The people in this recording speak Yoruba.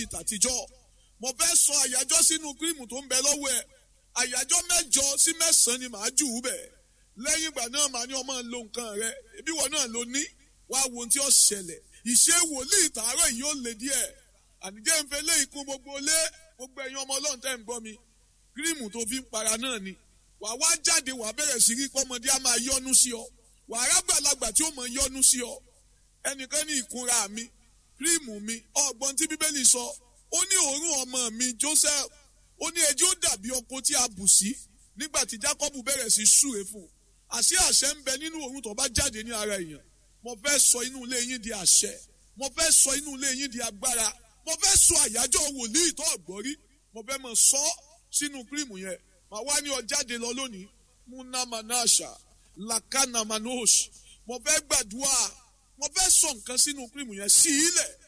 ìtàtijọ́ mo fẹ́ sọ àyájọ́ sínú kírìmù tó ń bẹ lọ́wọ́ ẹ̀ àyájọ́ mẹ́jọ sí mẹ́sàn-án ni màá jù ú bẹ̀ lẹ́yìn ìgbà náà màá ní ọmọ lo nǹkan rẹ ibi wọn náà ló ní wàá wo ohun tí ó ṣẹlẹ̀ ìṣe wòlíì tààrọ̀ yìí ó le díẹ̀ ànijẹ́ ń fẹ́ lé ikún gbogbo lé gbogbo ẹ̀yin ọmọ ọlọ́run tẹ́ ń gbọ́ mi kírìmù tó fi ń para náà ni wàá wá jáde wàá bẹ̀rẹ̀ sí rí pọ́mọdé á máa yọ́nú sí ọ wàá rágbàlagbà tí ó mọ̀ yọ́nú sí ọ ẹnìkan ní ìkunra mi kírìmù mi ọgbọ́n tí bíbélì sọ ó ní òórùn ọmọ mi Joseph ó ní ẹjọ́ dàbí ọkọ tí a bù sí nígbà tí Jacob bẹ̀rẹ̀ sí súre fún un àṣé àṣẹ ń bẹ nínú òórùn tó bá jáde ní ara èèyàn mo fẹ́ sọ inú ilé yín di àṣẹ mo fẹ́ sọ inú ilé yín di agbára mo fẹ́ sọ àyájọ́ wòlíì tó ọ̀gbọ́rí mo fẹ́ mọ̀ sọ sínú kírìmù yẹn màá wá ní ọ jáde lọ lónìí munamanasha lakanamanos mo fẹ́ gbàdúrà mo fẹ́ sọ nǹkan sínú kírìmù yẹn sí ilẹ̀